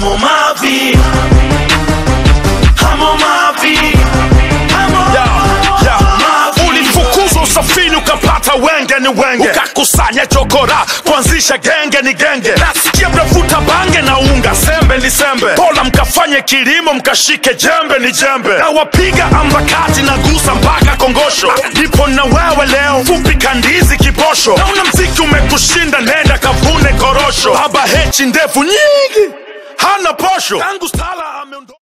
hamo mavi hamo mavi hamo Ya, mavi ulifukuzwa usafiri ukapata wenge ni wenge ukakusanya chokora kuanzisha genge ni genge nasikia mnavuta bange na unga sembe ni sembe bora mkafanye kilimo mkashike jembe ni jembe na wapiga ambakati na gusa mpaka kongosho nipo na wewe leo fupi kandizi kiposho nauna mziki umekushinda nenda kavune korosho baba hechi ndefu nyingi hana posho tangu stala ameondoka